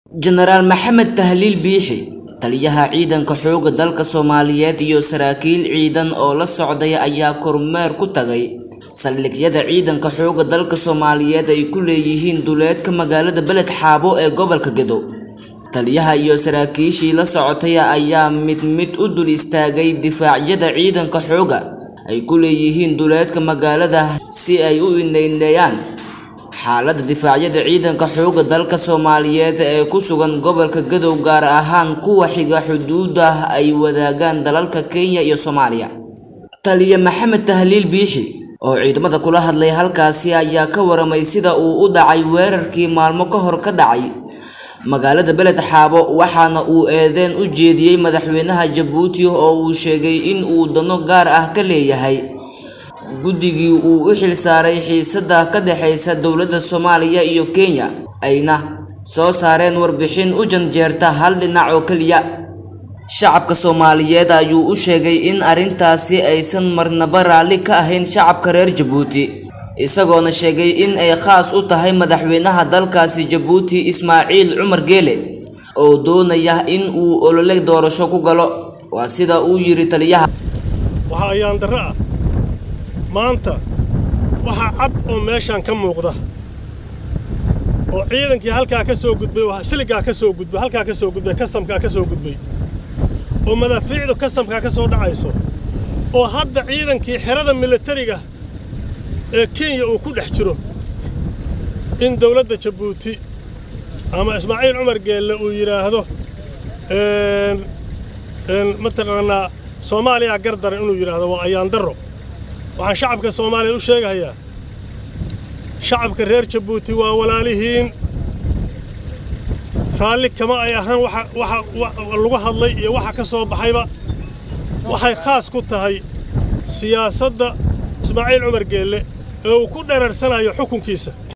jenaraal maxamed tahliil biixi taliyaha ciidanka xoogga dalka soomaaliyeed iyo saraakiil ciidan oo la socday ayaa kormeer ku tagay saldhigyada ciidanka xoogga dalka soomaaliyeed ay ku leeyihiin duleedka magaalada beled xaabo ee gobolka gedo taliyaha iyo saraakiishii la socotay ayaa mid mid u dul istaagay difaacyada ciidanka xoogga ay ku leeyihiin duleedka magaalada si ay u indheyneeyaan xaaladda difaacyada ciidanka xoogga dalka soomaaliyeed ee ku sugan gobolka gadow gaar ahaan kuwa xiga xuduuda ay wadaagaan dalalka kenya iyo soomaaliya taliya maxamed tahliil biixi oo ciidamada kula hadlay halkaasi ayaa ka waramay sida uu u dhacay weerarkii maalmo ka hor ka dhacay magaalada beled xaabo waxaana uu eedeen u jeediyey madaxweynaha jabuuti oo uu sheegay in uu dano gaar ah ka leeyahay guddigii uu u xilsaaray xiisada ka dhexaysa dowladda soomaaliya iyo kenya ayna soo saareen warbixin u janjeerta hal dhinac oo keliya shacabka soomaaliyeed ayuu u sheegay in arrintaasi aysan marnaba raalli ka ahayn shacabka reer jabuuti isagoona sheegay in ay khaas u tahay madaxweynaha dalkaasi jabuuti ismaaciil cumar geele oo doonaya in uu olole doorasho ku galo waa sida uu yidhi taliyaha waxaa ayaan darro ah maanta waxaa cad oo meeshaan ka muuqda oo ciidankii halkaa ka soo gudbay siligaa ka soo gudbay halkaa ka soo gudbay kastamkaa ka soo gudbay oo madaafiicdu kastamkaa ka soo dhacayso oo hadda ciidankii xerada milatariga ee kenya uu ku dhex jiro in dawladda jabuuti ama ismaaciil cumar geelle uu yidhaahdo mataqaanaa soomaaliya gardaran inuu yidhaahdo waa ayaan darro waxaan shacabka soomaaliya u sheegahayaa shacabka reer jabuuti waa walaalihiin raalli kama ay ahaan waxa lagu hadlay iyo waxa ka soo baxayba waxay khaas ku tahay siyaasadda ismaaciil cumar geelle ee uu ku dhereersanayo xukunkiisa